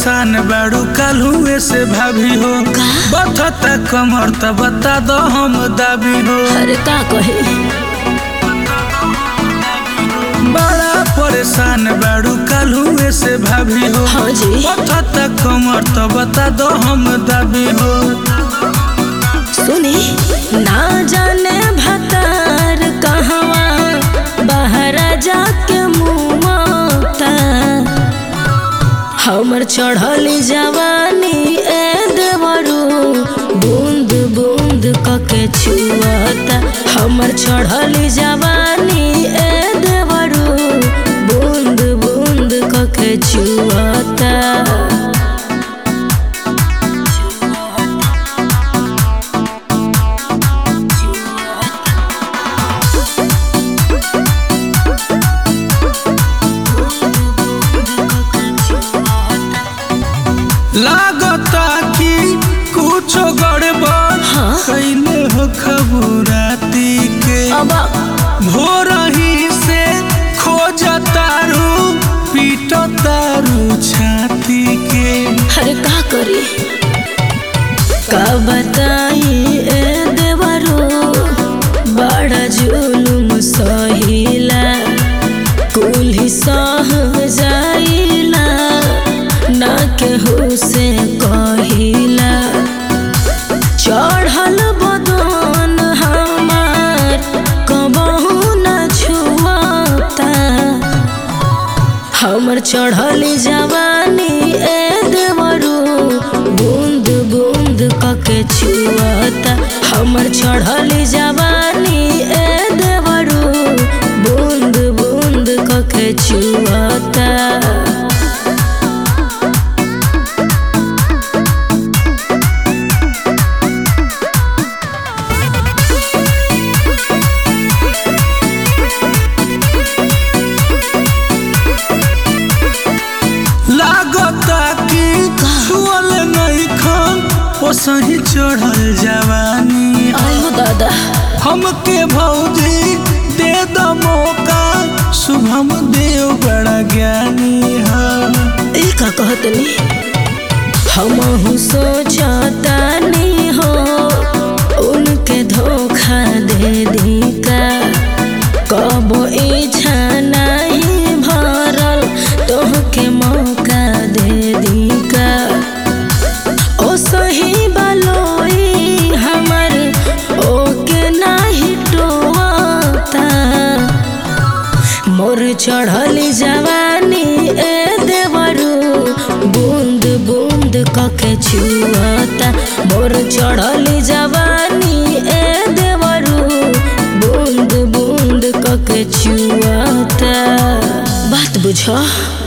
परेशान बाड़ू कालुए से भाभी हो बथता कमर त बता दो हम दाबी हो अरे का कहे बड़ा परेशान बाड़ू कालुए से भाभी हो हाँ जी बथता कमर त बता दो हम दाबी हो सुनी ना जाने भतार कहवा बाहर जाके मुमता हमर चढ़ली जवानी ए देवरू बूंद बूंद कके छुअता हमर चढ़ली जवानी ए देवरू बूंद बूंद कके छुअता लागता कि कुछो गड़बड़ हाँ? कैले हो खबराती के अब भोरही से खोज तारू पीट तारू छाती के अरे का करी का बताई ए देवरो बड़ा जुलुम सहिला कुल्ही सह जाइला ना केहू से कहिला चढ़ल बदन हमार कबहू न छुआता हमर चढ़ली जवानी ए देवरू बूंद बूंद कके छुअता हमर चढ़ली जवानी ए देवरू बूंद बूंद कके छुअता लागता कि छुअल नहीं खान ओसही चढ़ल जवानी आयो दादा हमके भौजी दे द मौका शुभम देव बड़ा ज्ञानी है ई का कहतनी हमहू सोचतानी हो उनके धोखा दे दी का कब इच्छा नहीं भरल तोहके मौका दे दी का ओ सही बलोई हमर ओके नाही टोता मोर चढ़ली जवानी ए देवरू बूंद बूंद कके छुअता मोर चढ़ली जवानी ए देवरू बूंद बूंद कके छुअता बात बुझ